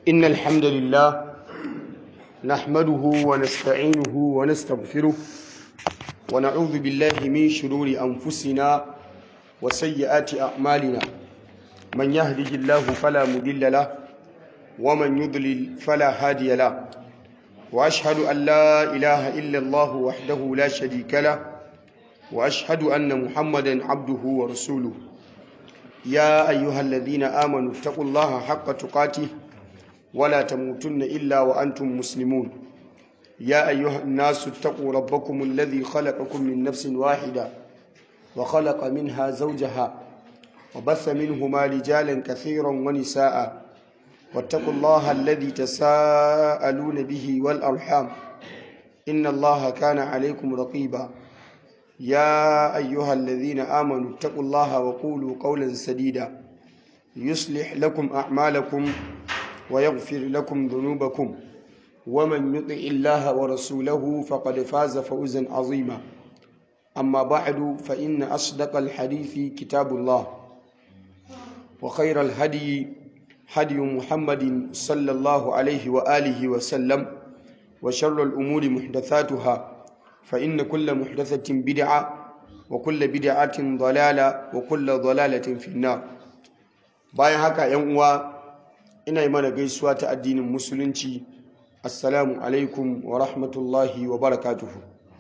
إن الحمد لله نحمده ونستعينه ونستغفره ونعوذ بالله من شرور أنفسنا وسيئات أعمالنا من يهده الله فلا مضل له ومن يضلل فلا هادي له وأشهد أن لا إله إلا الله وحده لا شريك له وأشهد أن محمدا عبده ورسوله يا أيها الذين آمنوا اتقوا الله حق تقاته ولا تموتن إلا وأنتم مسلمون يا أيها الناس اتقوا ربكم الذي خلقكم من نفس واحدة وخلق منها زوجها وبث منهما رجالا كثيرا ونساء واتقوا الله الذي تساءلون به والأرحام إن الله كان عليكم رقيبا يا أيها الذين آمنوا اتقوا الله وقولوا قولا سديدا يصلح لكم أعمالكم ويغفر لكم ذنوبكم ومن يطع الله ورسوله فقد فاز فوزا عظيما أما بعد فإن أصدق الحديث كتاب الله وخير الهدي هدي محمد صلى الله عليه وآله وسلم وشر الأمور محدثاتها فإن كل محدثة بدعة وكل بدعة ضلالة وكل ضلالة في النار bayan haka yan uwa ina yi mana gaisuwa ta addinin musulunci assalamu alaikum wa rahmatullahi wa barakatuhu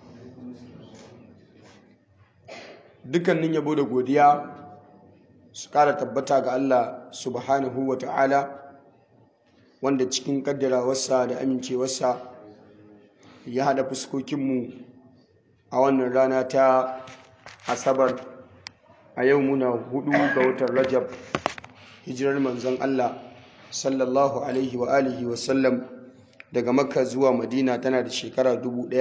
dukkanin yabo da godiya su kara tabbata ga Allah subhanahu wa ta'ala wanda cikin kaddarawarsa da amincewarsa ya haɗa fuskokinmu a wannan rana ta asabar a yau muna hudu ga watan rajab hijirar manzon Allah sallallahu alaihi wa alihi wa sallam daga makka zuwa madina tana da shekara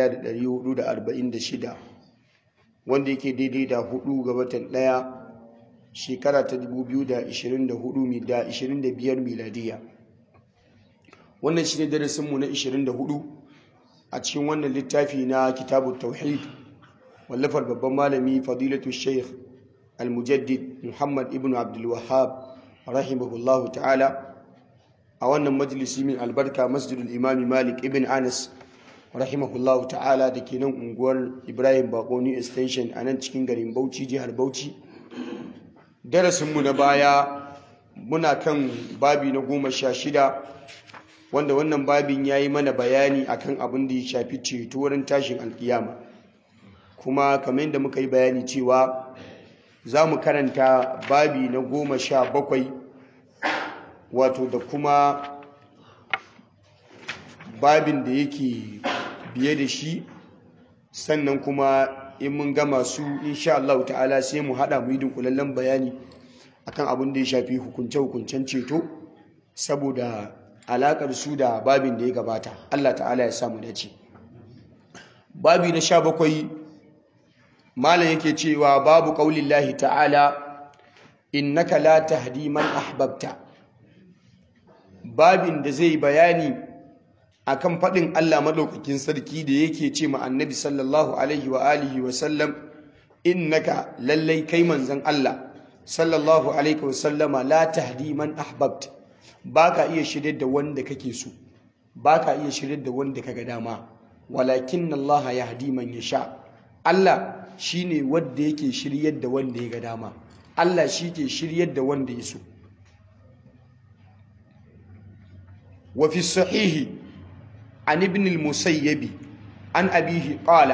1446 wanda yake daidai da hudu ga watan daya shekara ta 2024 da 25 miladiya wannan shi ne darasinmu na 24 a cikin wannan littafi na kitabun tauhid wallafar babban malami fadilatu sheikh al-mujaddid muhammad ibn abdul wahab rahimahullahu ta'ala a wannan majalisi min albarka masjidul imami malik ibn anas rahimahullahu ta'ala da ke nan unguwar ibrahim bakoni extension a nan cikin garin bauchi jihar bauchi darasinmu na baya muna kan babi na goma sha shida wanda wannan babin ya yi mana bayani akan abin da ya shafi ceto wurin tashin alkiyama kuma kamar yadda muka yi bayani cewa za mu karanta babi na goma sha bakwai wato da kuma babin da yake biye da shi sannan kuma in mun gama su insha Allah ta'ala sai mu hada mu yi dunkulallen bayani akan abin da ya shafi hukunce-hukuncen ceto saboda alakar su da babin da ya gabata Allah ta'ala ya samu dace babi na sha bakwai malam yake cewa babu qaulillahi ta'ala innaka la tahdi man ahbabta babin da zai bayani akan faɗin Allah madaukakin sarki da yake ce ma annabi sallallahu alaihi wa alihi wa sallam innaka lallai kai manzon Allah sallallahu alaihi wa sallama la tahdi man ahbabta baka iya shirye da wanda kake so baka iya shirye da wanda kaga dama walakin Allah yahdi man yasha Allah shine wanda yake shiryar da wanda ya ga dama Allah shi ke shiryar da wanda ya so وفي الصحيح عن ابن المسيب عن أبيه قال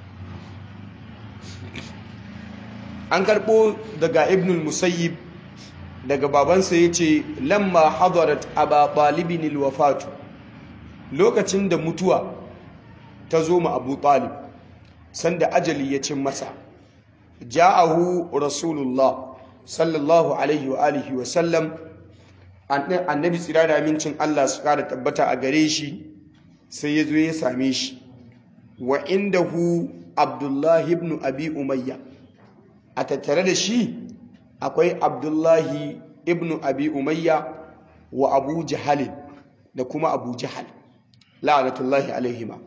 an karɓo daga ibn musayyib daga babansa ya ce lamma hadarat aba talibin alwafatu lokacin da mutuwa ta zo ma abu talib sanda ajali ya cin masa ja'ahu rasulullah sallallahu alaihi wa alihi wa sallam annabi tsira da amincin Allah su kara tabbata a gare shi sai ya zo ya same shi wa indahu abdullahi ibn abi umayya a tattare da shi akwai abdullahi ibn abi umayya wa abu jahalin da kuma abu jahal la'anatullahi alaihima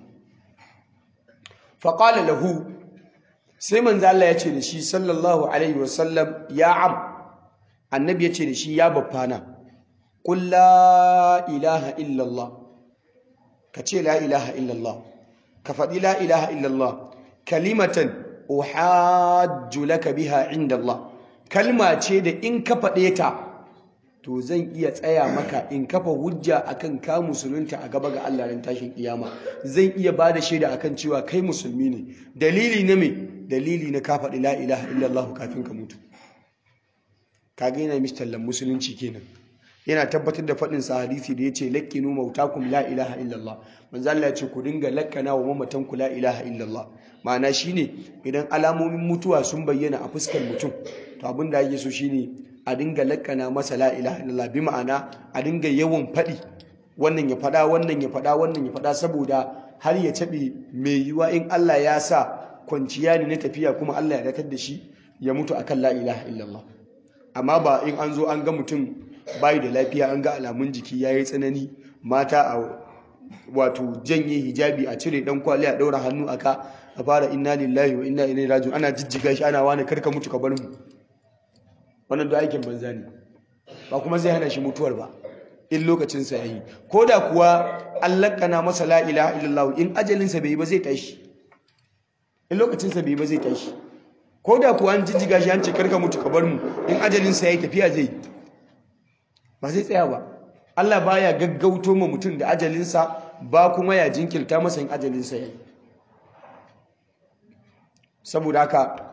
faƙala lahu sai manzo Allah ya ce da shi sallallahu alaihi wasallam ya am annabi ya ce da shi ya baffana qul la ilaha illallah ka ce la ilaha illallah ka faɗi la ilaha illallah kalimatan uhajju laka biha inda Allah kalma ce da in ka faɗe ta to zan iya tsaya maka in kafa hujja akan ka musulunta a gaba ga Allah ran tashin kiyama zan iya bada shaida akan cewa kai musulmi ne dalili na me dalili na ka faɗi la ilaha illallah kafin ka mutu kaga yana mistallan musulunci kenan yana tabbatar da faɗin sa hadisi da yace lakkinu mautakum la ilaha illallah manzo Allah ya ce ku dinga lakkana wa mamatan ku la ilaha illallah ma'ana shine idan alamomin mutuwa sun bayyana a fuskar mutum to abin da ake so shine a dinga lakkana masa la ilaha illallah bi ma'ana a dinga yawan faɗi wannan ya faɗa wannan ya faɗa wannan ya faɗa saboda har ya taɓe mai yiwa in Allah ya sa kwanciya ne na tafiya kuma Allah ya datar da shi ya mutu akan la ilaha illallah amma ba in an zo an ga mutum bayi da lafiya an ga alamun jiki ya yi tsanani mata a wato janye hijabi a cire dan kwali a ɗaura hannu aka a fara inna lillahi wa inna ilaihi raji'un ana jijjiga shi ana wani karka mutu ka bar mu wannan da aikin banza ne ba kuma zai hana shi mutuwar ba in lokacin sa yayi ko da kuwa an lakkana masa la ilaha illallah in ajalin sa bai ba zai tashi in lokacin sa bai ba zai tashi ko da kuwa an jijjiga shi an ce karka mutu ka bar mu in ajalin sa yayi tafiya zai ba zai tsaya ba Allah baya gaggauto ma mutum da ajalin sa ba kuma ya jinkirta masa in ajalin sa yayi saboda haka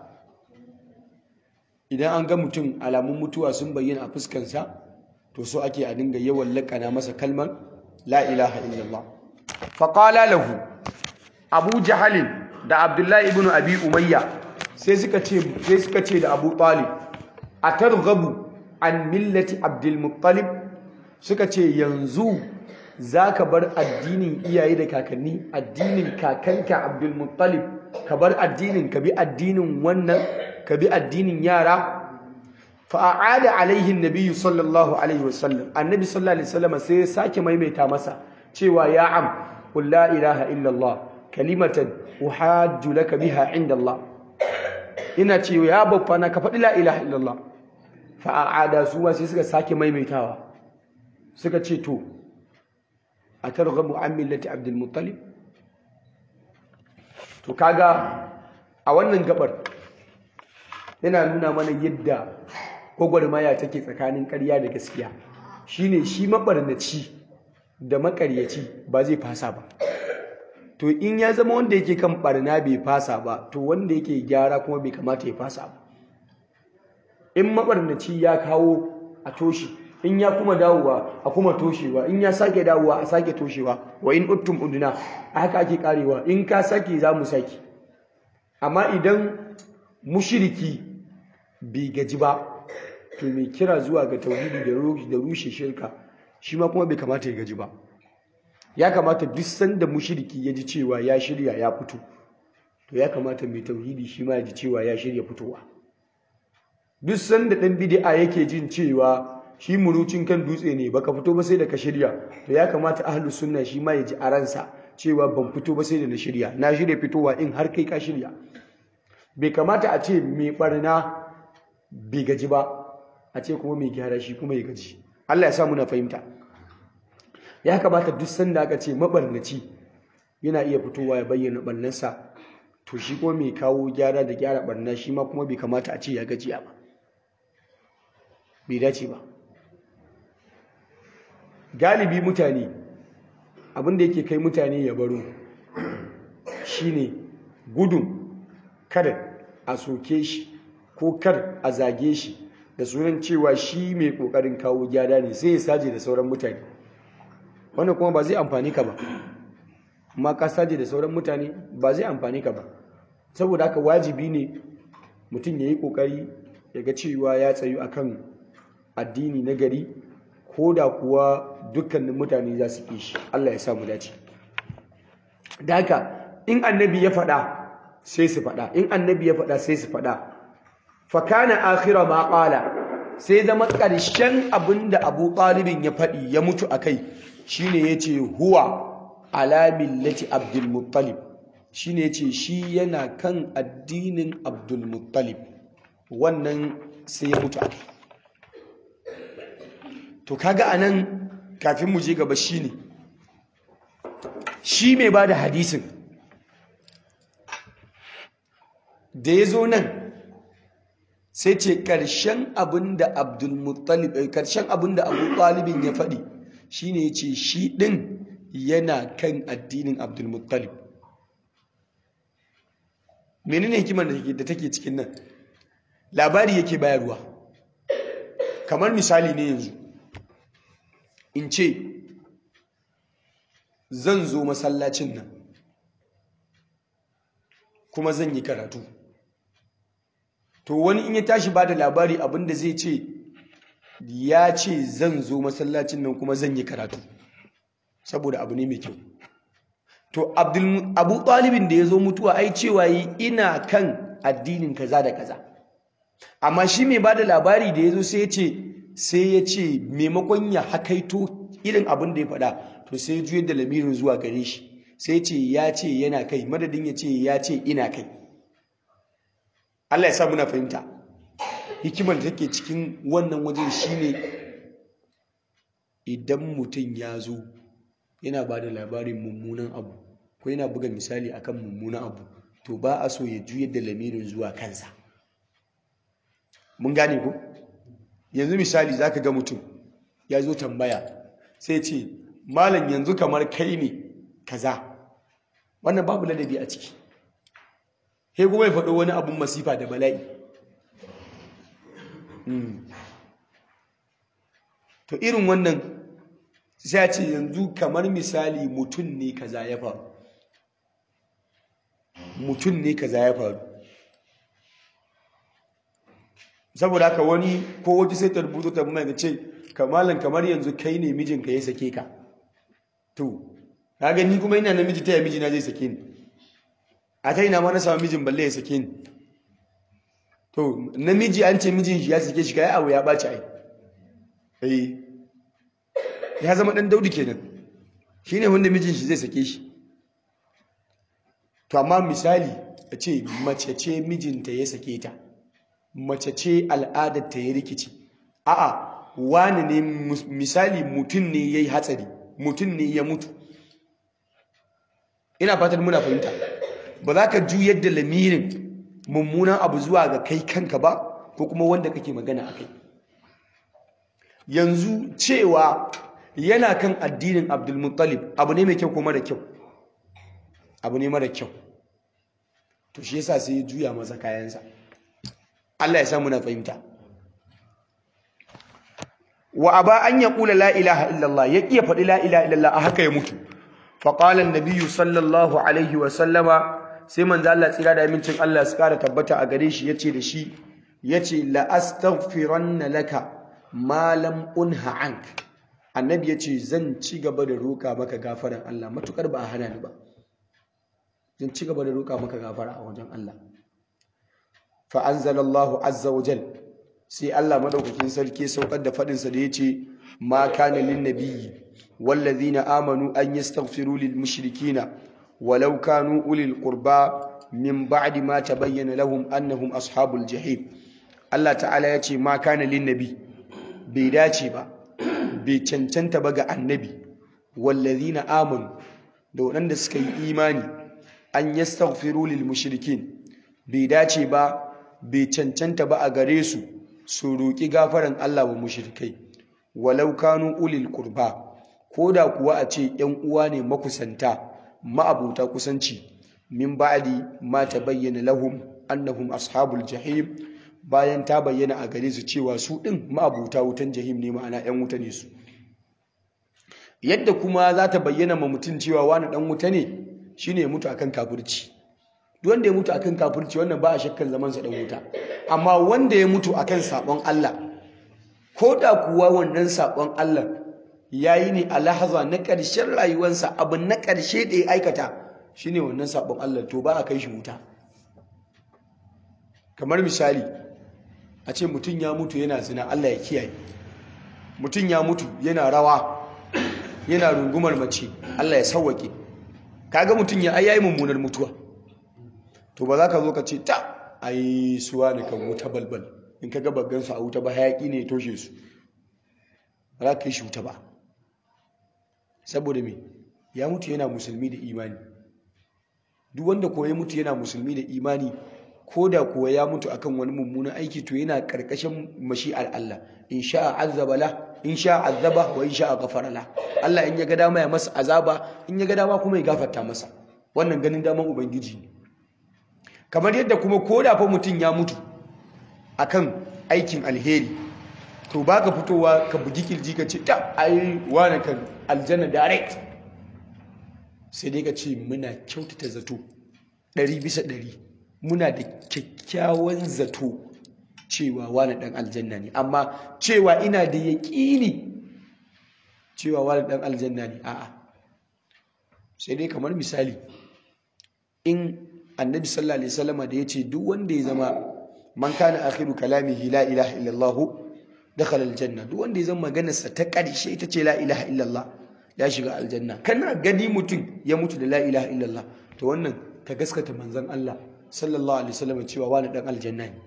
idan an ga mutum alamun mutuwa sun bayyana a fuskansa to so ake a dinga yawan lakana masa kalmar la ilaha illallah faqala lahu abu jahalin da abdullahi ibn abi umayya sai suka ce sai suka ce da abu talib atarghabu an millati abdul muttalib suka ce yanzu zaka bar addinin iyaye da kakanni addinin kakanka abdul muttalib ka bar addinin ka bi addinin wannan ka bi addinin yara fa'ada alaihi nabiyyu sallallahu alaihi wasallam annabi sallallahu alaihi wasallam sai ya sake maimaita masa cewa ya am qul la ilaha illa allah kalimatan uhajju laka biha inda allah ina cewa ya babba na ka faɗi la ilaha illa allah fa'ada su ma sai suka sake maimaitawa suka ce to atarghabu an millati abdul muttalib to kaga a wannan gabar yana nuna mana yadda gwagwarmaya take tsakanin ƙarya da gaskiya shine shi mabarnaci da makaryaci ba zai fasa ba to in ya zama wanda yake kan barna bai fasa ba to wanda yake gyara kuma bai kamata ya fasa ba in mabarnaci ya kawo a toshi in ya kuma dawowa a kuma toshewa in ya sake dawowa a sake toshewa wa in uttum uduna a haka ake karewa in ka sake za mu sake amma idan mushiriki bai gaji ba to mai kira zuwa ga tauhidi da rushe shirka shi ma kuma bai kamata ya gaji ba ya kamata duk sanda mushiriki ya ji cewa ya shirya ya fito to ya kamata mai tauhidi shi ma ya ji cewa ya shirya fitowa duk sanda ɗan bid'a yake jin cewa shi murucin kan dutse ne baka fito ba sai da ka shirya to ya kamata ahlus sunna shi ma ya ji a ransa cewa ban fito ba sai da na shirya na shirya fitowa in har kai ka shirya bai kamata a ce mai barna bai gaji ba a ce kuma mai gyara shi kuma ya gaji Allah ya sa muna fahimta ya kamata duk sanda aka ce mabarnaci yana iya fitowa ya bayyana barnarsa to shi kuma mai kawo gyara da gyara barna shi ma kuma bai kamata a ce ya gajiya ba bai dace ba galibi mutane abinda yake kai mutane ya baro shine gudun kada a soke shi ko kar a zage shi da sunan cewa shi mai kokarin kawo gyara ne sai ya saje da sauran mutane wannan kuma ba zai amfani ka ba amma ka saje da sauran mutane ba zai amfani ka ba saboda haka wajibi ne mutum ya yi kokari ya ga cewa ya tsayu akan addini na gari ko da kuwa dukkanin mutane za su ƙi shi Allah ya samu dace da haka in annabi ya faɗa sai su faɗa in annabi ya faɗa sai su faɗa fakana akhira ma qala sai zama ƙarshen abinda Abu Talibin ya faɗi ya mutu akai shine yace huwa ala millati Abdul Muttalib shine yace shi yana kan addinin Abdul Muttalib wannan sai ya mutu akai to kaga anan kafin mu je gaba shine shi mai bada hadisin da ya zo nan sai ce ƙarshen abin da abdulmuttalib ƙarshen abin da abu ɗalibin ya faɗi shine ya ce shi ɗin yana kan addinin abdulmuttalib menene hikimar da take cikin nan labari yake bayarwa kamar misali ne yanzu in ce zan zo masallacin nan kuma zan yi karatu to wani in ya tashi ba da labari abinda zai ce ya ce zan zo masallacin nan kuma zan yi karatu saboda abu ne mai kyau to abu ɗalibin da ya zo mutuwa ai cewa yi ina kan addinin kaza da kaza amma shi mai ba da labari da ya zo sai ya ce sai ya ce maimakon ya hakaito irin abin da ya faɗa to sai ya juyar da lamirin zuwa gare shi sai ya ce ya ce yana kai madadin ya ce ya ce ina kai Allah ya sa muna fahimta hikimar da take cikin wannan wajen shine idan mutum ya zo yana ba da labarin mummunan abu ko yana buga misali akan mummunan abu to ba a so ya juyar da lamirin zuwa kansa mun gane ko yanzu misali zaka ga mutum ya zo tambaya sai ce malam yanzu kamar kai ne kaza wannan babu ladabi a ciki sai kuma ya faɗo wani abun masifa da bala'i to irin wannan sai ce yanzu kamar misali mutum ne kaza ya faru mutum ne kaza ya faru saboda haka wani ko wata sai ta rubuto ta mai ce kamalan kamar yanzu kai ne mijinka ya sake ka to ka gani kuma ina namiji ta ya mijina zai sake ni a ta ina ma na samu mijin balle ya sake ni to namiji an ce mijin shi ya sake shi kai abu ya ɓaci ai eh ya zama ɗan daudi kenan shine wanda mijin shi zai sake shi to amma misali a ce mace ce mijinta ya sake ta mace ce al'adar ta ya rikici a'a wani ne misali mutum ne ya yi hatsari mutum ne ya mutu ina fatan muna fahimta ba za ka juyar da lamirin mummunan abu zuwa ga kai kanka ba ko kuma wanda kake magana a kai yanzu cewa yana kan addinin abdulmuttalib abu ne mai kyau ko mara kyau abu ne mara kyau to shi yasa sai ya juya masa kayansa Allah ya sa muna fahimta wa aba an yaqula la ilaha illallah ya iya faɗi la ilaha illallah a haka ya mutu fa qala an sallallahu alaihi wa sallama sai manzo Allah tsira da amincin Allah su kara tabbata a gare shi yace da shi yace la astaghfiranna laka ma lam unha ank annabi yace zan ci gaba da roka maka gafaran Allah matukar ba a hana ni ba zan ci gaba da roka maka gafara a wajen Allah fa anzalallahu azza wa jal sai Allah madaukakin sarki saukar da fadin sa da yace ma kana lin nabiyyi wallazina amanu an yastaghfiru lil mushrikina walau kanu ulil qurba min ba'di ma tabayyana lahum annahum ashabul jahim Allah ta'ala yace ma kana lin nabi bai dace ba bai cancanta ba ga annabi wallazina amanu da waɗanda suka yi imani an yastaghfiru lil mushrikin bai dace ba bai cancanta ba a gare su su roƙi gafaran Allah wa mushrikai walau kanu ulil qurba koda kuwa a ce ƴan uwa ne makusanta ma'abuta kusanci min ba'di ma tabayyana lahum annahum ashabul jahim bayan ta bayyana a gare su cewa su din ma'abuta wutan jahim ne ma'ana ƴan wuta ne su yadda kuma za ta bayyana ma mutum cewa wani dan wuta ne shine ya mutu akan kafirci duk wanda ya mutu akan kafirci wannan ba a shakkan zaman sa dan wuta amma wanda ya mutu akan sabon Allah ko da kuwa wannan sabon Allah yayi ne a lahaza na ƙarshen rayuwarsa abu na ƙarshe da ya aikata shine wannan sabon Allah to ba a kai shi wuta kamar misali a ce mutum ya mutu yana zina Allah ya kiyaye mutum ya mutu yana rawa yana rungumar mace Allah ya sauwake kaga mutum ya ayayi mummunar mutuwa to ba za ka zo ka ce ta ai suwa ne kan wuta balbal in kaga baggan su a wuta ba hayaki ne ya toshe su ba za ka kai shi wuta ba saboda me ya mutu yana musulmi da imani duk wanda ko ya mutu yana musulmi da imani ko da kuwa ya mutu akan wani mummunan aiki to yana karkashin mashi'ar Allah in sha'a azaba la in sha'a azaba wa in sha'a ghafara la Allah in ya ga dama ya masa azaba in ya ga dama kuma ya gafarta masa wannan ganin daman ubangiji ne kamar yadda kuma ko da fa mutum ya mutu akan aikin alheri to baka fitowa ka bugi kirji ka ce ta ai wani kan aljanna direct sai dai ka ce muna kyautata zato ɗari bisa ɗari muna da kyakkyawan zato cewa wani ɗan aljanna ne amma cewa ina da yaƙini cewa wani ɗan aljanna ne a'a sai dai kamar misali in annabi sallallahu alaihi wasallama da ya ce duk wanda ya zama man kana akhiru kalamihi la ilaha illallah dakhala aljanna duk wanda ya zama maganarsa ta ƙarshe ita ce la ilaha illallah ya shiga aljanna kana gani mutum ya mutu da la ilaha illallah to wannan ka gaskata manzon Allah sallallahu alaihi wasallam cewa wani dan aljanna ne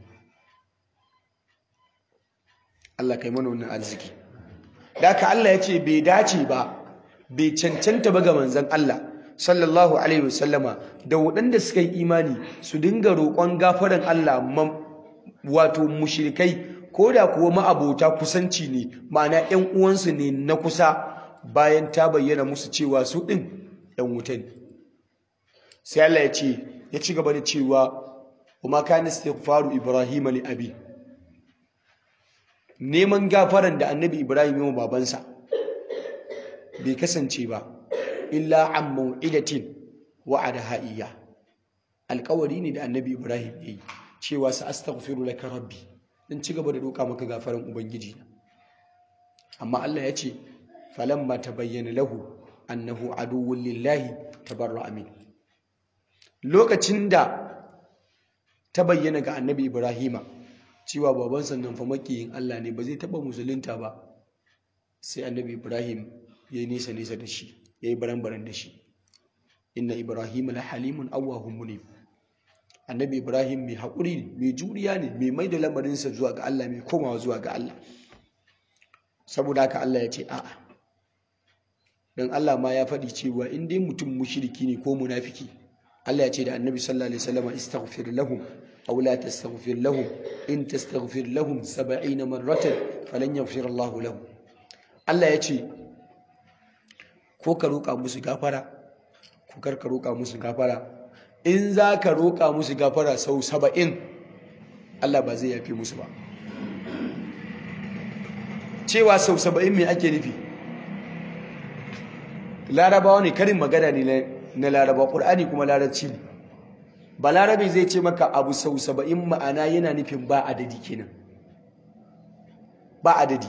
Allah kai mana wannan arziki daka Allah ya ce bai dace ba bai cancanta ba ga manzon Allah sallallahu alaihi wasallama da waɗanda suka yi imani su dinga roƙon gafaran Allah wato mushrikai ko da kuwa ma'abota kusanci ne ma'ana 'yan uwansu ne na kusa bayan ta bayyana musu cewa su ɗin ‘yan wuta ne sai Allah ya ce ya ci gaba da cewa kuma ka faru ibrahim li abi neman gafaran da annabi ibrahim yi babansa bai kasance ba illa an mau'idatin wa'ada ha'iyya alkawari ne da annabi ibrahim ya yi cewa sa astaghfiru laka rabbi dan ci gaba da roƙa maka gafaran ubangiji amma Allah ya ce falamma tabayyana lahu annahu aduwwun lillahi tabarra'a min lokacin da ta bayyana ga annabi ibrahima cewa baban sannan fa makiyin Allah ne ba zai taba musulunta ba sai annabi ibrahim ya yi nisa nisa da shi ya yi baran-baran da shi inna ibrahim la halimun awwahun munib annabi ibrahim mai haƙuri ne mai juriya ne mai mai da lamarinsa zuwa ga Allah mai komawa zuwa ga Allah saboda haka Allah ya ce a'a don Allah ma ya faɗi cewa in dai mutum mushriki ne ko munafiki Allah ya ce da annabi sallallahu alaihi wasallam istaghfir lahum aw la tastaghfir lahum in tastaghfir lahum 70 marratan falan yaghfir Allah lahum Allah ya ce ko ka roƙa musu gafara ko kar ka roƙa musu gafara in za ka roƙa musu gafara sau saba'in Allah ba zai yafe musu ba cewa sau saba'in mai ake nufi larabawa ne karin magana ne na laraba ƙur'ani kuma larabci ne ba larabe zai ce maka abu sau saba'in ma'ana yana nufin ba adadi kenan ba adadi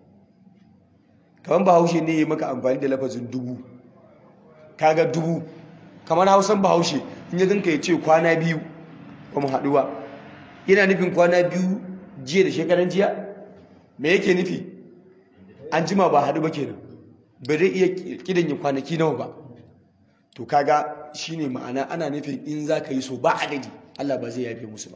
kamar bahaushe ne ya maka amfani da lafazin dubu kaga dubu kamar hausan bahaushe in ya ganka ya ce kwana biyu ba mu haɗu ba yana nufin kwana biyu jiya da shekaran jiya me yake nufi an jima ba haɗu ba kenan ba zai iya kidan ya kwanaki nawa ba to kaga shine ma'ana ana nufin in za ka yi so ba adadi Allah ba zai yafe musu ba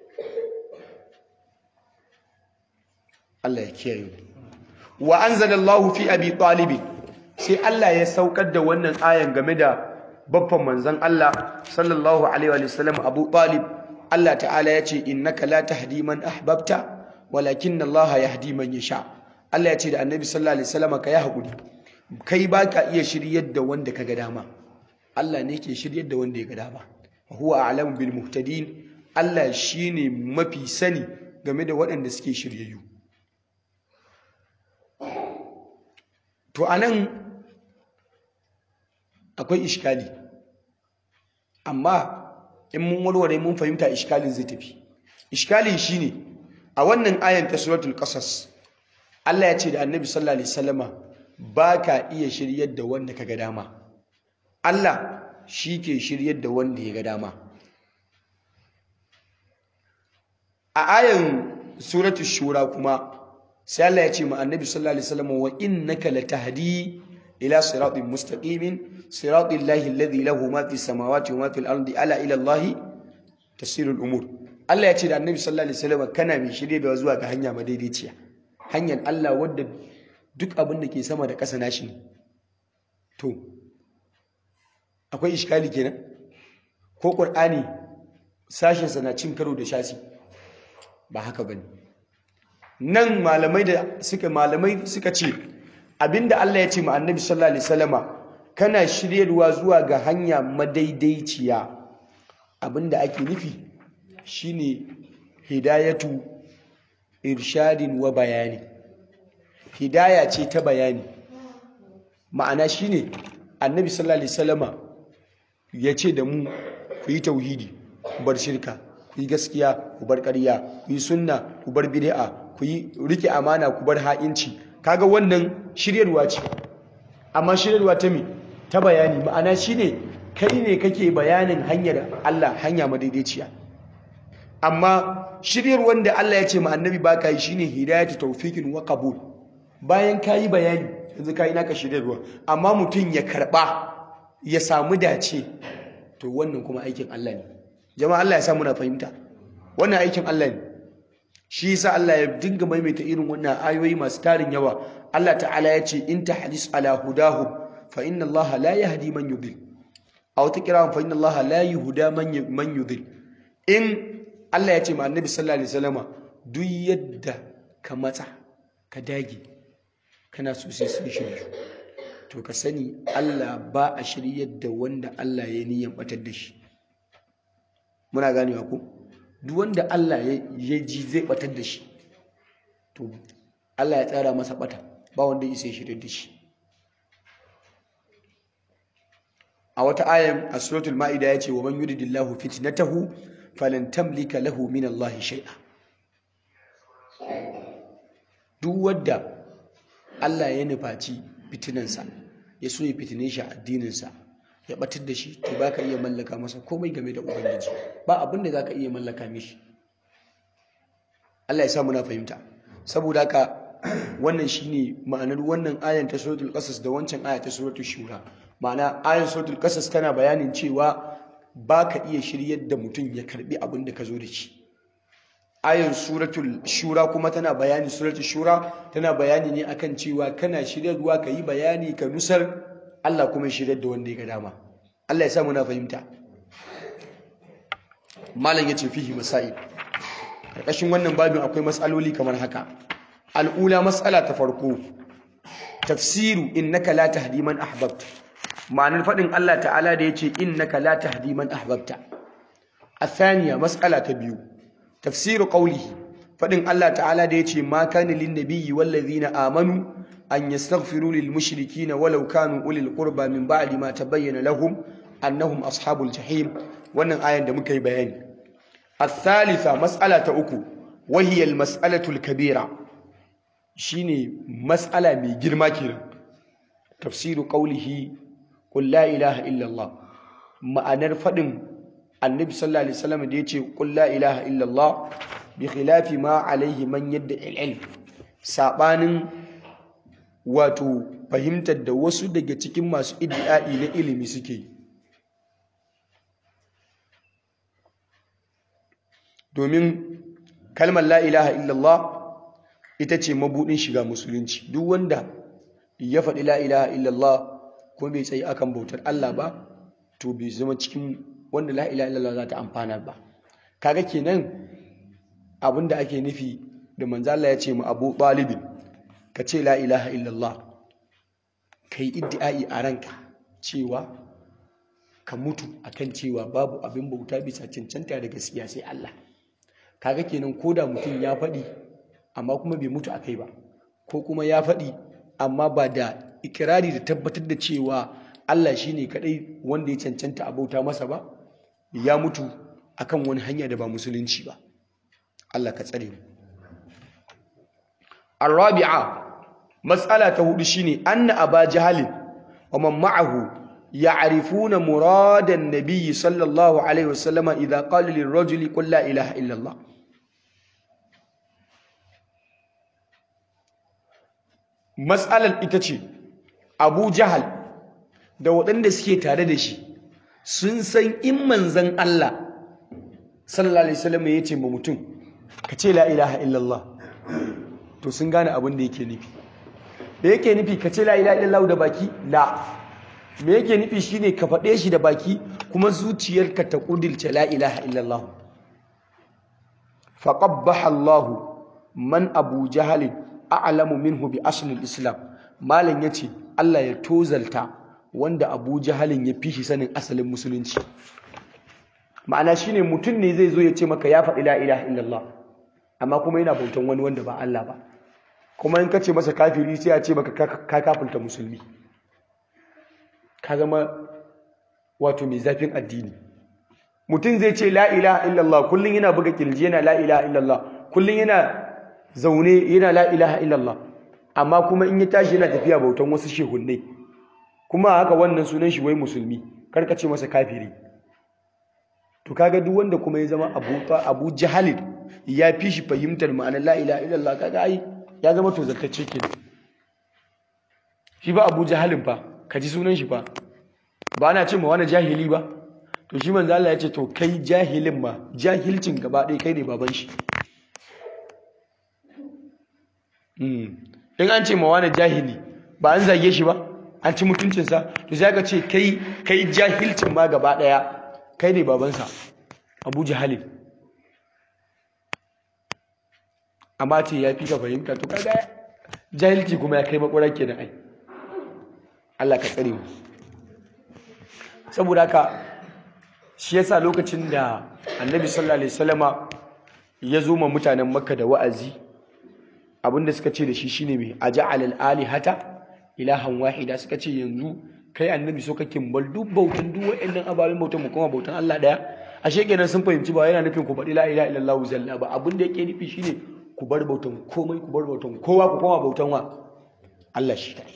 Allah ya kiyaye wa anzalallahu fi abi talib sai Allah ya saukar da wannan ayan game da babban manzon Allah sallallahu alaihi wa sallam Abu Talib Allah ta'ala ya ce innaka la tahdi man ahbabta walakinna Allah yahdi man yasha Allah ya ce da Annabi sallallahu alaihi wasallam ka yi hakuri kai baka iya shiryar da wanda kaga dama Allah ne ke shiryar da wanda ya ga dama huwa a'lamu bil muhtadin Allah shine mafi sani game da waɗanda suke shiryayyu to anan akwai iskali amma in mun warware mun fahimta iskalin zai tafi iskalin shine a wannan ayan ta suratul qasas Allah ya ce da Annabi sallallahu alaihi wasallama baka iya shiryar da wanda kaga dama Allah shi ke shiryar da wanda ya ga dama a ayan suratul shura kuma sai Allah ya ce ma Annabi sallallahu alaihi wasallama wa innaka latahdi ila siratin mustaqimin siratil lahi alladhi lahu ma fis samawati wa ma fil ardi ala ila allahi tasirul umur Allah ya ce da Annabi sallallahu alaihi wasallam kana mai shirye da zuwa ga hanya madaidaiciya hanyar Allah wadda duk abin da ke sama da ƙasa nashi ne to akwai iskali kenan ko ƙur'ani sashensa na cin karo da shasi ba haka bane nan malamai da suka malamai suka ce abinda Allah ya ce ma annabi sallallahu alaihi wasallama kana shiryarwa zuwa ga hanya madaidaiciya abinda ake nufi shine hidayatu irshadin wa bayani hidaya ce ta bayani ma'ana shine annabi sallallahu alaihi wasallama ya ce da mu ku yi tauhidi ku bar shirka ku yi gaskiya ku bar ƙarya ku yi sunna ku bar bid'a ku yi rike amana ku bar ha'inci kaga wannan shiryarwa ce amma shiryarwa ta me ta bayani ma'ana shine kai ne kake bayanin hanyar Allah hanya madaidaiciya amma shiryar wanda Allah ya ce ma annabi baka yi shine hidayatu tawfiqin wa qabul bayan kayi bayani yanzu kayi naka shiryarwa amma mutum ya karba ya samu dace to wannan kuma aikin Allah ne jama'a Allah ya sa muna fahimta wannan aikin Allah ne shi yasa Allah ya dinga maimaita irin wannan ayoyi masu tarin yawa Allah ta'ala ya ce in tahdis ala hudahum fa inna Allah la yahdi man yudil aw taqra fa inna Allah la yuhda man man yudil in Allah ya ce ma annabi sallallahu alaihi wasallama duk yadda ka matsa ka dage kana so sai sun shiryu to ka sani Allah ba a shiryar da wanda Allah ya niyan batar da shi muna ganewa ko duk wanda Allah ya ji zai batar da shi to Allah ya tsara masa bata ba wanda isa shiryar da shi a wata ayan a suratul ma'ida yace wa man yuridillahu fitnatahu falan tamlika lahu min Allah shay'a duk wanda Allah ya nufaci fitinansa ya so ya fitine shi a addininsa ya batar da shi to baka iya mallaka masa komai game da ubangiji ba abin da zaka iya mallaka mishi Allah ya sa muna fahimta saboda haka wannan shine ma'anar wannan ayan ta suratul qasas da wancan aya ta suratul shura ma'ana ayan suratul qasas tana bayanin cewa baka iya shiryar da mutum ya karbi abin da ka zo da shi ayan suratul shura kuma tana bayani suratul shura tana bayani ne akan cewa kana shiryarwa ka yi bayani ka nusar Allah kuma shiryar da wanda ya ga dama Allah ya sa muna fahimta malam yace fihi masail karkashin wannan babin akwai matsaloli kamar haka al'ula matsala ta farko tafsiru innaka la tahdi man ahbabta ma'anar fadin Allah ta'ala da yace innaka la tahdi man ahbabta الثانية مسألة تبيو تفسير قوله فإن الله تعالى ديتي ما كان للنبي والذين آمنوا أن يستغفروا للمشركين ولو كانوا أولي القربى من بعد ما تبين لهم أنهم أصحاب الجحيم وأن آية دمكي بيان الثالثة مسألة أكو وهي المسألة الكبيرة شيني مسألة من جرماكنا تفسير قوله قل لا إله إلا الله ما أنرفضن annabi sallallahu alaihi wasallam da yace qul la ilaha illallah bi khilafi ma alaihi man yadda ilm sabanin wato fahimtar da wasu daga cikin masu iddiai na ilimi suke domin kalmar la ilaha illallah ita ce mabudin shiga musulunci duk wanda ya faɗi la ilaha illallah ko bai tsayi akan bautar Allah ba to bai zama cikin wanda la ilaha illallah za ta amfana ba kaga kenan abinda ake nufi da manzo Allah ya ce mu Abu Talib ka ce la ilaha illallah kai iddiai a ranka cewa ka mutu akan cewa babu abin bauta bisa cancanta da gaskiya sai Allah kaga kenan koda mutum ya faɗi amma kuma bai mutu akai ba ko kuma ya faɗi amma ba da ikirari da tabbatar da cewa Allah shine kadai wanda ya cancanta a bauta masa ba ya mutu akan wani hanya da ba musulunci ba Allah ka tsare mu arabi'a mas'ala ta hudu shine anna aba jahal wa man ma'ahu ya'rifuna muradan nabiy sallallahu alaihi wasallama idha qala lirrajuli qul la ilaha illa Allah mas'alar ita ce abu jahal da waɗanda suke tare da shi sun san in manzan Allah sallallahu alaihi wasallam ya ce ma mutum ka ce la ilaha illallah to sun gane abin da yake nufi da yake nufi ka ce la ilaha illallah da baki la me yake nufi shine ka faɗe shi da baki kuma zuciyarka ta ƙudilce la ilaha illallah faqabbaha Allahu man Abu Jahal a'lamu minhu bi asl islam malam yace Allah ya tozalta wanda Abu Jahalin ya fi shi sanin asalin musulunci ma'ana shine mutum ne zai zo ya ce maka ya faɗi la ilaha illallah amma kuma yana bautan wani wanda ba Allah ba kuma in ka ce masa kafiri sai ya ce maka ka kafirta musulmi ka zama wato mai zafin addini mutum zai ce la ilaha illallah kullum yana buga kirji yana la ilaha illallah kullum yana zaune yana la ilaha illallah amma kuma in ya tashi yana tafiya bautan wasu shehunnai kuma haka wannan sunan shi wai musulmi karka ce masa kafiri to kaga duk wanda kuma ya zama abu abu jahalin ya fi shi fahimtar ma'anar la ilaha illallah kaga ai ya zama tozartacce kenan shi ba abu jahalin fa ka ji sunan shi fa ba ana ce ma wani jahili ba to shi manzo Allah ya ce to kai jahilin ma jahilcin gaba ɗaya kai ne baban shi in an ce ma wani jahili ba an zage shi ba an ci mutuncinsa to sai ka ce kai kai jahilcin ma gaba ɗaya kai ne babansa abu jahalin amma ce ya fi ka fahimta to kaga jahilci kuma ya kai makwarar kenan ai Allah ka tsare mu saboda haka shi yasa lokacin da annabi sallallahu alaihi wasallama ya zo ma mutanen makka da wa'azi abinda suka ce da shi shine mai aja'al al-alihata ilahan wahida suka ce yanzu kai annabi so kake bal duk bautan duk wa'annan ababen bautan mu kuma bautan Allah daya ashe kenan sun fahimci ba yana nufin ku faɗi la ilaha illallah zalla ba abinda yake nufi shine ku bar bautan komai ku bar bautan kowa ku koma bautan wa Allah shi kai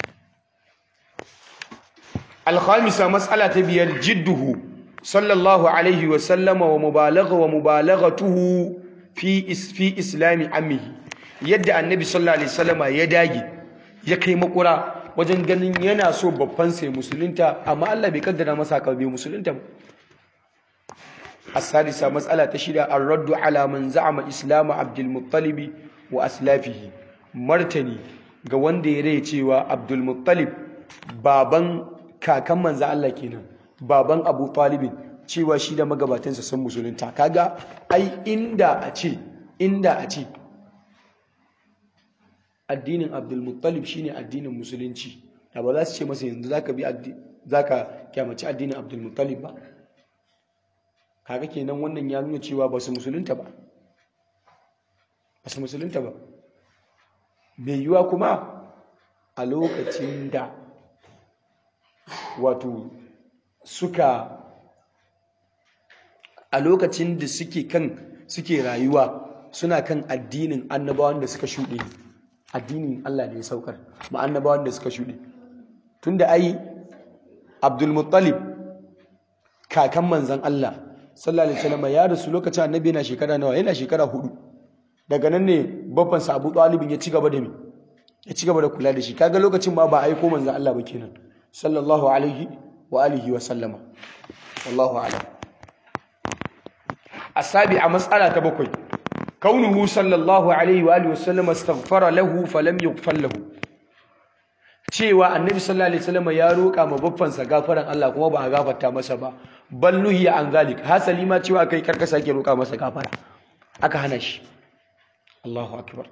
الخامسة مسألة بير جده صلى الله عليه وسلم ومبالغة ومبالغته في إس في إسلام عمه يد النبي صلى الله عليه وسلم يداجي يكي مقرا wajen ganin yana so babban sai musulunta amma Allah bai kaddara masa ka bai musulunta ba as-sadisa mas'ala ta shida ar-raddu ala man za'ama islam Abdul Muttalib wa aslafihi martani ga wanda ya rai cewa Abdul Muttalib baban kakan manzo Allah kenan baban Abu Talibin cewa shi da magabatansa sun musulunta kaga ai inda a ce inda a ce addinin Abdul Muttalib shine addinin musulunci da ba za su ce masa yanzu zaka bi zaka kyamaci addinin Abdul Muttalib ba kaga kenan wannan ya nuna cewa ba su musulunta ba ba su musulunta ba bai yiwa kuma a lokacin da wato suka a lokacin da suke kan suke rayuwa suna kan addinin annabawan da suka shuɗe addinin Allah da ya saukar ma annabawan da suka shuɗe tunda ai Abdul Muttalib kakan manzon Allah sallallahu alaihi wasallam ya rasu lokacin annabi yana shekara nawa yana shekara hudu daga nan ne babban sa Abu Talib ya ci gaba da me ya ci gaba da kula da shi kaga lokacin ma ba aiko manzon Allah ba kenan sallallahu alaihi wa alihi wa sallama wallahu a'lam asabi'a mas'ala ta bakwai kaunuhu sallallahu alaihi wa alihi wa sallama astaghfara lahu falam yughfar lahu cewa annabi sallallahu alaihi wasallam ya roƙa ma baffansa gafaran Allah kuma ba a gafarta masa ba bal nuhiya an zalik hasali ma cewa kai karka sake roƙa masa gafara aka hana shi Allahu akbar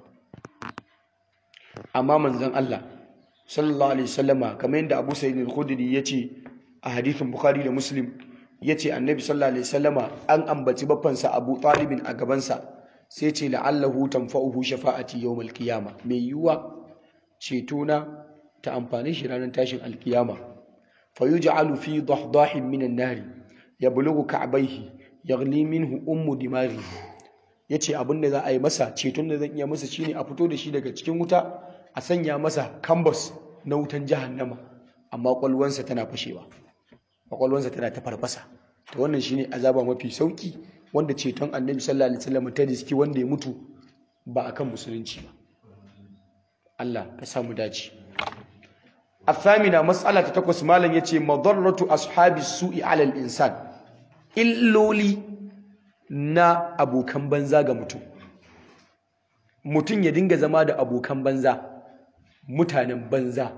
amma manzon Allah sallallahu alaihi wasallama kamar yadda Abu Sa'id al-Khudri yace a hadithin Bukhari da Muslim yace annabi sallallahu alaihi wasallama an ambaci baffansa Abu Talib a gabansa sai ce la'allahu tanfa'uhu shafa'ati yawmal qiyama mai yiwuwa ceto na ta amfani shi ranar tashin alkiyama fa yuj'alu fi dahdahin minan nari yablughu ka'bayhi yaghli minhu ummu dimari yace abin da za a yi masa ceton da zan iya masa shine a fito da shi daga cikin wuta a sanya masa kambas na wutan jahannama amma kwalwansa tana fashewa kwalwansa tana ta farfasa to wannan shine azaba mafi sauki wanda ceton annabi sallallahu alaihi wasallam ta riski wanda ya mutu ba akan musulunci ba Allah ka samu dace الثامنة مسألة تتكوس مالا يتي مضرة أصحاب السوء على الإنسان illoli na abokan banza ga mutum mutum ya dinga zama da abokan banza mutanen banza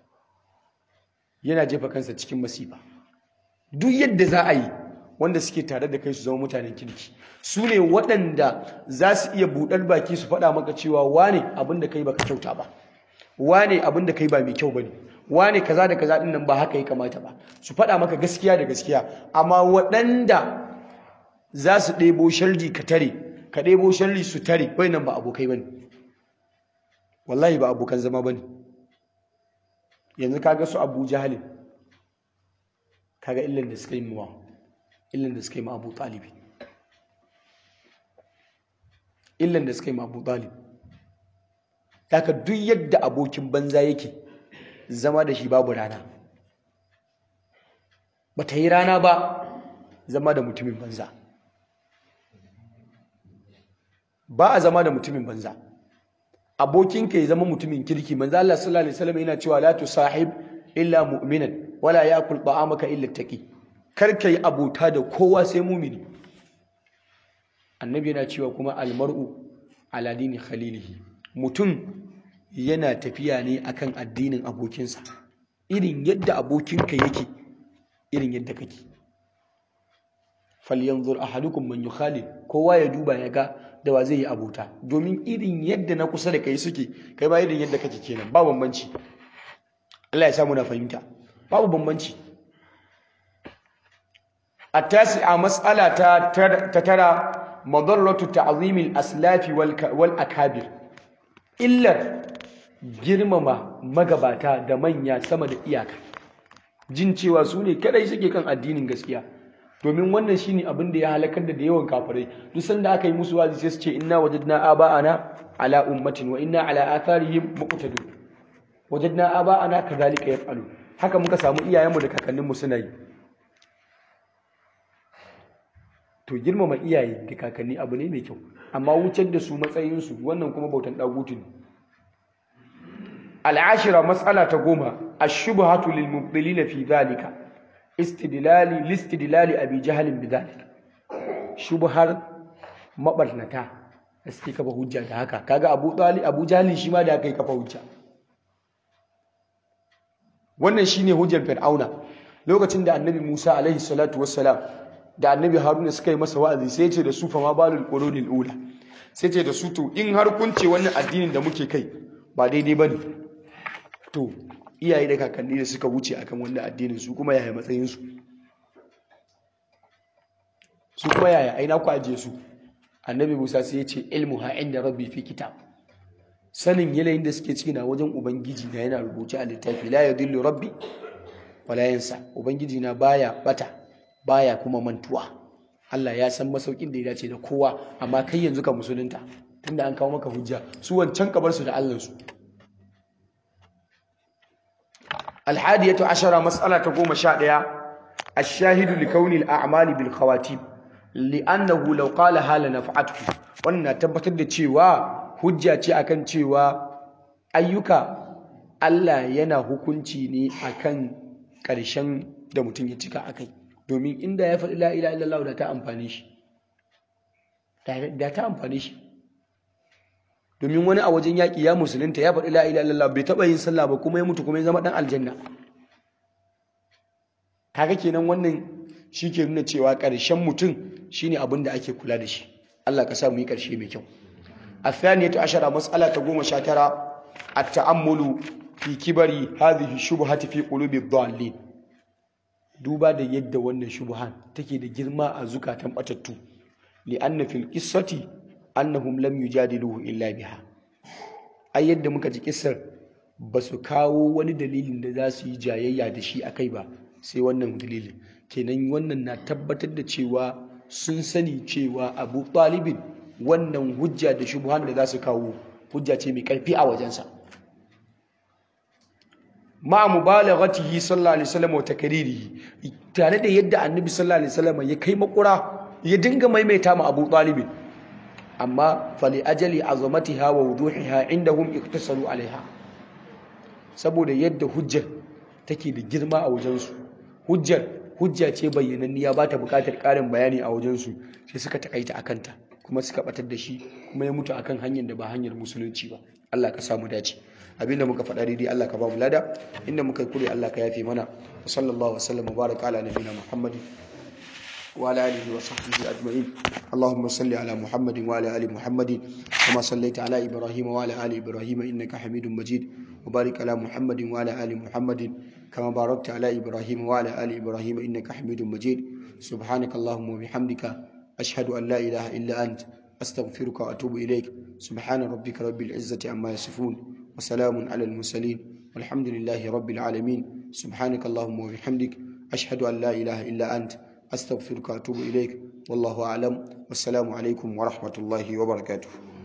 yana jefa kansa cikin masifa duk yadda za a yi wanda suke tare da kai su zama mutanen kirki su ne waɗanda za su iya buɗar baki su faɗa maka cewa wane abin da kai baka kyauta ba wane abin da kai ba mai kyau bane wane kaza da kaza din nan ba haka ya kamata ba su faɗa maka gaskiya da gaskiya amma waɗanda za su ɗebo sharri ka tare ka ɗebo sharri su tare wai nan ba abokai bane wallahi ba abokan zama bane yanzu kaga su Abu Jahalin kaga illan da suka yi muwa illan da suka yi ma Abu Talib illan da suka yi ma Abu Talib haka duk yadda abokin banza yake zama da shi babu rana ba ta yi rana ba zama da mutumin banza ba a zama da mutumin banza abokinka ya zama mutumin kirki manzo Allah sallallahu alaihi wasallam yana cewa la tusahib illa mu'minan wala yakul ta'amaka illa taqi kar ka yi abota da kowa sai mumini annabi yana cewa kuma almar'u ala dini khalilihi mutum yana tafiya ne akan addinin abokinsa irin yadda abokinka yake irin yadda kake falyanzur ahadukum man yukhalil kowa ya duba ya ga da wa zai yi abota domin irin yadda na kusa da kai suke kai ba irin yadda kake kenan ba bambanci Allah ya samu na fahimta babu bambanci التاسعة مسألة تترى مضرة تعظيم الأسلاف والأكابر إلا girmama magabata da manya sama da iyaka jin cewa su ne kadai suke kan addinin gaskiya domin wannan shine abin da ya halakar da yawan kafirai duk sanda aka yi musu wazi sai su ce inna wajadna aba'ana ala ummatin wa inna ala atharihim muqtadun wajadna aba'ana kadhalika yaf'alu haka muka samu iyayenmu da kakanninmu suna yi to girmama iyaye da kakanni abu ne mai kyau amma wucar da su matsayinsu wannan kuma bautan dagutu ne al'ashira matsala ta goma ashubhatu lil mubtilina fi dhalika istidlali listidlali abi jahlin bi dhalika shubhar mabarnata da suke kafa hujja da haka kaga abu talib abu jahlin shi ma da kai kafa hujja wannan shine hujjar fir'auna lokacin da annabi Musa alaihi salatu wassalam da annabi haruna suka yi masa wa'azi sai ce da su fa ma balul qurunil ula sai ce da su to in har kun ce wannan addinin da muke kai ba daidai bane to iyaye da kakanni da suka wuce akan wannan addinin su kuma yaya matsayin su su kuma yaya aina ku aje su annabi Musa sai ya ce ilmu ha inda rabbi fi kitab sanin yanayin da suke ciki na wajen ubangiji na yana rubuce a littafi la yadillu rabbi wala yansa ubangiji na baya bata baya kuma mantuwa Allah ya san masaukin da ya dace da kowa amma kai yanzu ka musulunta tunda an kawo maka hujja su wancan kabar su da Allah su alhadiyatu ashara mas'ala ta goma sha ɗaya الشاهد لكون الأعمال بالخواتيم لأنه لو قالها لنفعته wannan na tabbatar da cewa hujja ce akan cewa ayyuka Allah yana hukunci ne akan ƙarshen da mutum ya cika akai domin inda ya faɗi la ilaha illallah da ta amfane shi da ta amfane shi domin wani a wajen yaƙi ya musulunta ya faɗi la ilaha illallah bai taɓa yin sallah ba kuma ya mutu kuma ya zama ɗan aljanna kaga kenan wannan shi ke nuna cewa ƙarshen mutum shine abin da ake kula da shi Allah ka sa mu yi ƙarshe mai kyau الثانية عشرة مسألة تقوم شاترة التأمل في كبر هذه الشبهة في قلوب الضالين duba da yadda wannan shubuhan take da girma a zukatan batattu li'anna fil qissati annahum lam yujadiluhu illa biha ai yadda muka ji kissar ba su kawo wani dalilin da za su yi jayayya da shi akai ba sai wannan dalilin kenan wannan na tabbatar da cewa sun sani cewa Abu Talibin wannan hujja da shubuhan da za su kawo hujja ce mai karfi a wajensa ma mubalaghatihi sallallahu alaihi wasallam wa takririhi tare da yadda annabi sallallahu alaihi wasallam ya kai makura ya dinga maimaita ma Abu Talib amma fali ajali azamatiha wa wuduhiha indahum iktasalu alaiha saboda yadda hujjar take da girma a wajen su hujjar hujja ce bayyananniya ba ta buƙatar ƙarin bayani a wajen su sai suka takaita akanta kuma suka batar da shi kuma ya mutu akan hanyar da ba hanyar musulunci ba Allah ka samu dace abinda muka faɗa daidai Allah ka ba mu lada inda muka yi kure Allah ka yafe mana wa sallallahu wa sallam baraka ala nabiyina muhammadin wa ala alihi wa sahbihi ajma'in allahumma salli ala muhammadin wa ala ali muhammadin kama sallaita ala ibrahim wa ala ali ibrahim innaka hamidum majid wa barik ala muhammadin wa ala ali muhammadin kama barakta ala ibrahim wa ala ali ibrahim innaka hamidum majid subhanaka allahumma wa bihamdika ashhadu an la ilaha illa ant astaghfiruka wa atubu ilaik subhana rabbika rabbil izzati amma yasifun وسلام على المرسلين والحمد لله رب العالمين سبحانك اللهم وبحمدك أشهد أن لا إله إلا أنت أستغفرك وأتوب إليك والله أعلم والسلام عليكم ورحمة الله وبركاته